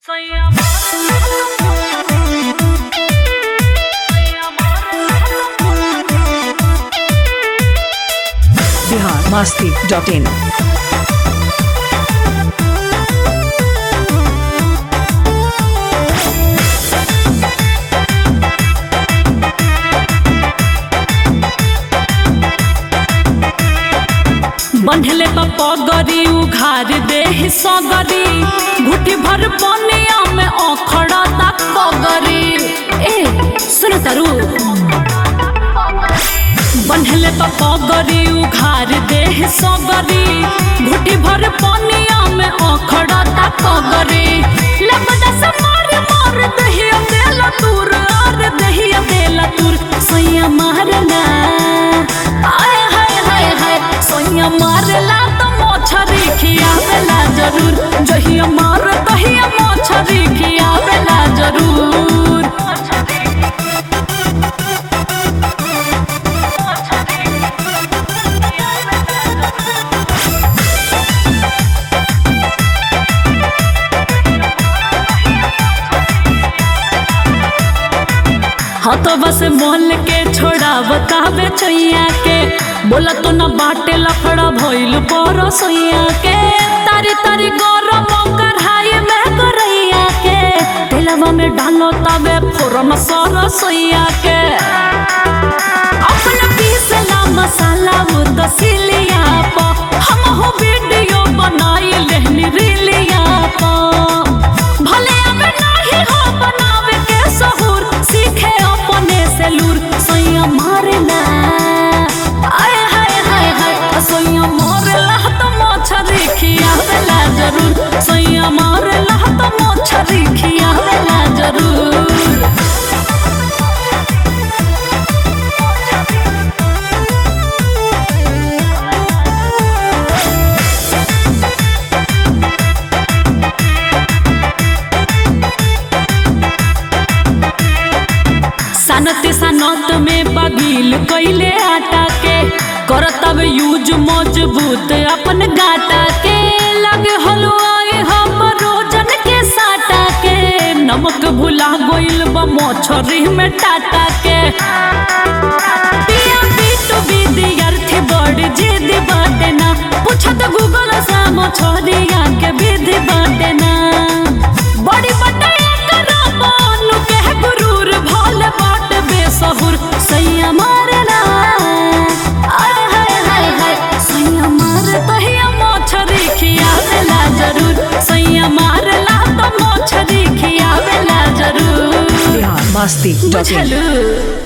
Bihar Masti dot in बंधले पगरी उघार देह सगरी घुटी भर पनिया में अखड़ा तक पगरी ए सुन तरु बंधले पगरी उघार देह सगरी घुटी भर पनिया में अखड़ा तक पगरी लपदा से मार मार दहिया देला तूर और दहिया देला तूर सैया मारना आय हाय हाय हाय सोइया मारला तो मोछरी खियावेला जरूर जहिया मार तहिया मोछरी खियावेला जरूर हाँ तो बस मोल के छोड़ा बतावे छैया के बोला तो न बाटे लफड़ा भइल पर सोइया के तारी तारी गरम कढ़ाई में करैया के तेलवा में डालो तवे फोरन सर सोइया के अपना पीसला मसाला वो दसिलिया पा हम हो वीडियो बनाई लेहनी रीलिया पा भले अब नाही हो बनावे के सहूर सीखे अपने से लूर सोइया मारेला आय हाय हाय हाय सोइया मारेला तो मोछरी खियावेला जरूर सोइया मारेला तो मोछरी खियावेला जरूर सनत सनत में बगील कैले आटा के करतब यूज मजबूत अपन गाटा के लगे हलवाए हम रोजन के साटा के नमक भुला गोइल बा मछरी में टाटा के पिया पीटू विद्यार्थी बड़ जिद बाटे ना पूछत गूगल से मछरिया के विधि बाटे ना बड़ी बटैया करा बानु के गुरूर भोल बाट बेसहुर सैया मारना आय हाय हाय हाय सैया मार तहिया मोछरी खियावेला जरूर सैया मारला तो मोछरी खियावेला जरूर बिहार मस्ती डॉट इन बुझलू